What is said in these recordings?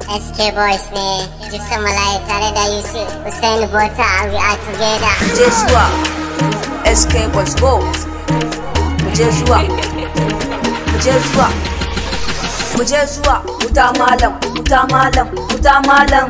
SK Boys ne, Gypsum Malaya tare da Yusuf, Hussein Bota, we are together. je zuwa SK Boys Go mu je zuwa mu je zuwa mu je zuwa wuta malam wuta malam wuta malam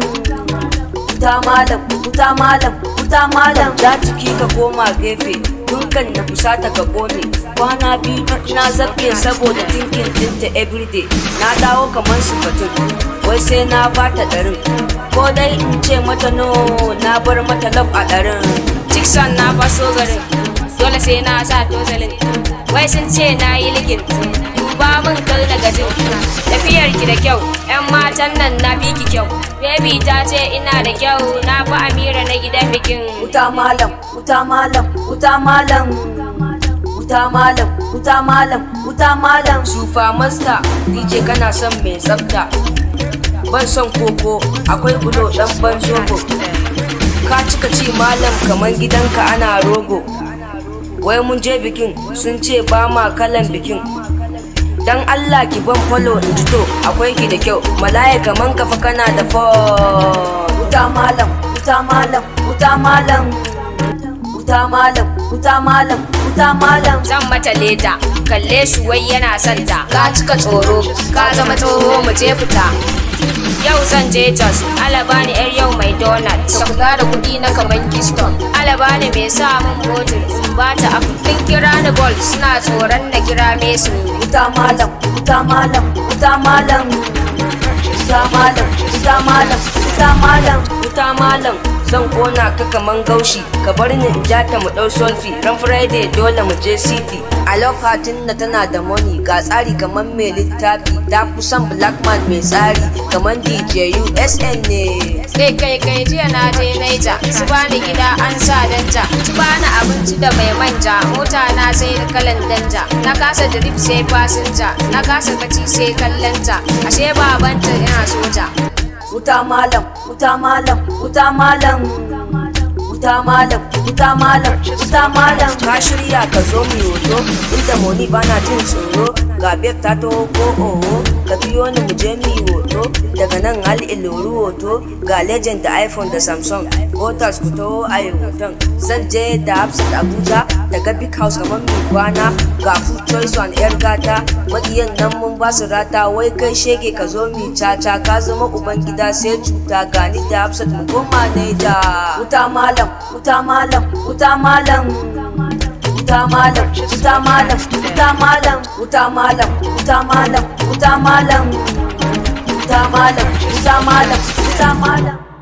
wuta malam wuta malam wuta malam da jiki ka koma gefe dunkan na fusata ka kone kwana biyu na zaɓe saboda tinkin dinta everyday na dawo kamar su batun wai sai na bata ɗarin ko dai in ce mata no na bar mata love a ɗarin Dixon na faso garin dole sai na sa tozalin wai sun ce na yi ligin duba min kar da gajin tafiyar ki da kyau yan matan nan na fi ki kyau baby ta ce ina da kyau na fi amira na gidan bikin wuta malam wuta malam wuta malam wuta malam wuta malam wuta malam sufa masta dj kana son mai tsafta ban son koko akwai bulo dan ban zogo ka cika ci malam kamar gidanka ana rogo wai mun je bikin sun ce ba ma kalan bikin dan Allah ki ban follow in ji to akwai ki da kyau malaya kaman kafa kana da fo wuta malam wuta malam wuta malam wuta malam wuta malam wuta malam zan mata leda kalle shi wai yana santa ka cika tsoro ka zama tsoho mu je fita yau zan je jos alabani yar yau mai donut ka kula da kudi na kaman keystone alabani mai sa min botin in ba ta afu kin kira ni gold suna tsoron na kira mesu wuta malam wuta malam wuta malam wuta malam wuta malam wuta malam wuta malam zan kona ka kaman gaushi ka bar ni in ja ta mu dau solfi ran friday dole mu je city a lokacin da tana da money ga tsari kaman mai littafi ta kusan black man mai tsari kaman dj usn ne kai kai kai jiya na je naija su bani gida an sa danja su bani abinci da mai manja mota na sai da kalan danja na kasa drip sai fasinja na kasa kaci sai kallanta ashe babanta yana soja wuta malam wuta malam wuta malam wuta malam wuta malam wuta malam ka shirya ka zo mu hoto inda moni bana jin tsoro ga bek ta taho ko oho ka biyo ni mu je mu hoto daga nan hal iloru hoto ga legend da iphone da samsung hotas ku taho a yi hoton zan je da hafsat abuja daga big house kamar mai kwana ga food choice one yar gata makiyan nan mun ba su rata wai kai shege ka zo mi caca ka zama uban gida sai cuta gani da hafsat mu koma ne da wuta malam wuta malam wuta malam wuta malam wuta malam wuta malam wuta malam wuta malam wuta malam wuta malam wuta malam wuta malam